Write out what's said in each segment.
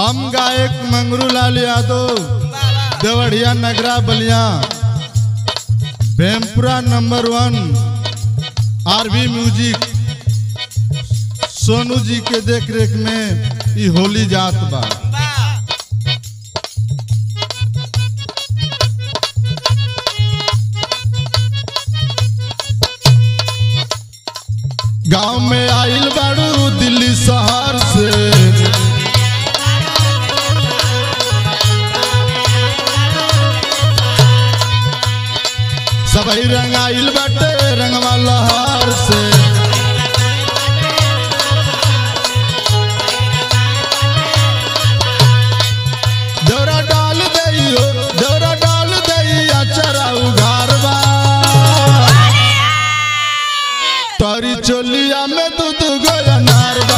हम गायक Mangru Lal Yadav Devariya Nagra Ballia Bhempura number one RB music Sonu ji के देख रेख में ई होली जात बा गांव में आइल बाड़ू दिल्ली शहर से सबही रंग आइल बाटे रंगवा लहर से दौरा डाल दइयो दौरा डाल दइया चरा उघार बा तारी चोलिया में दूध गया नारबा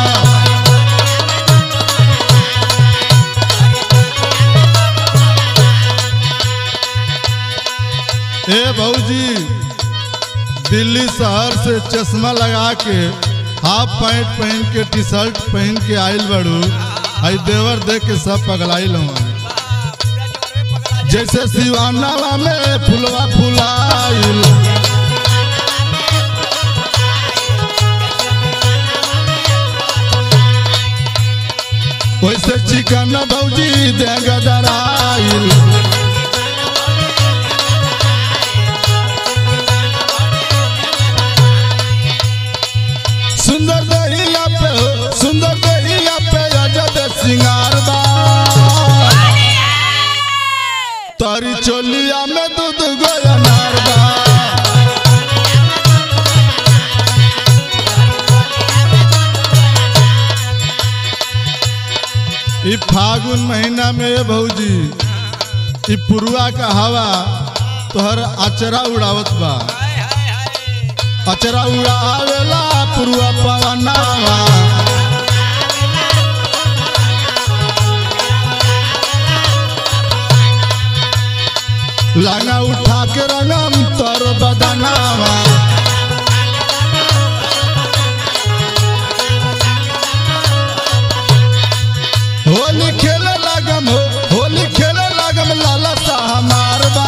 ए भौजी दिल्ली शहर से चश्मा लगा के हाफ पैंट पहन के टी शर्ट पहन के आइल बड़ू आई देवर देख के सब पगलाइल हूँ जैसे सिवानावा में फुलवा फुलाइल वैसे चिकन भौजी देगा गदराइल सुंदर दहिया पे हो सुंदर दहिया पे अजद सिंगार बा तारी चोलिया में दूध गोया नार बा ई फागुन महीना में ये भौजी ई पुरुआ का हवा तोहर अचरा उड़ावत बा अचरा उड़ावेला पुरुआ पवनावा लाना उठा के रंगम तोर बदनावा होली खेले लागम हो होली खेले लागम लाला सा हमार बा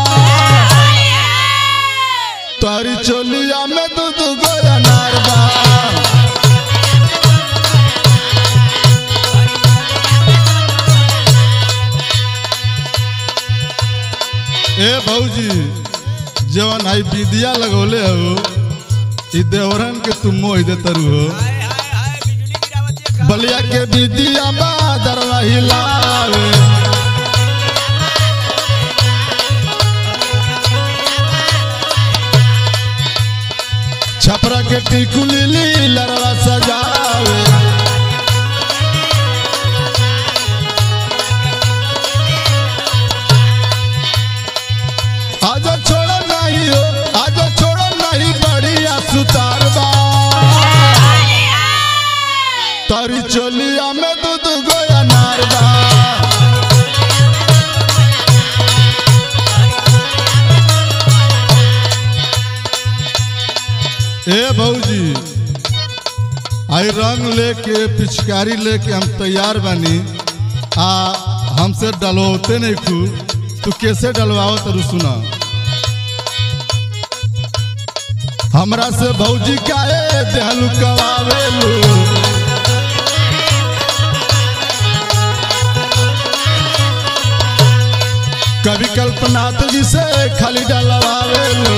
तारी चोलिया में दूध गोया नारबा ए भौजी जवन आई विदिया लगौले हो ई देवरन के तुम मोह दे तरु हो बलिया के विदिया बा दरवा हिलावे छपरा के टिकुली ली लरवा सजावे आज छोड़ो नहीं हो आज छोड़ो नहीं बढ़िया सुतार बा तारी चोलिया में दूध गोया नार बा ए भौजी आई रंग लेके पिचकारी लेके हम तैयार बनी आ हमसे डलवाते नहीं खू तू कैसे डलवाओ तरु सुना हमरा से भौजी काहे देहलू कवावेलू कभी कल्पना तुझी से खाली डलवावेलू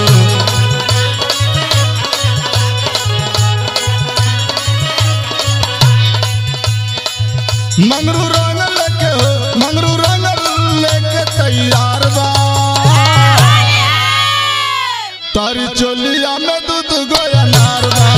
मंगरू रंग लेके हो मंगरू रंग लेके तैयार बा तारी चोलिया में दूध गोया नार बा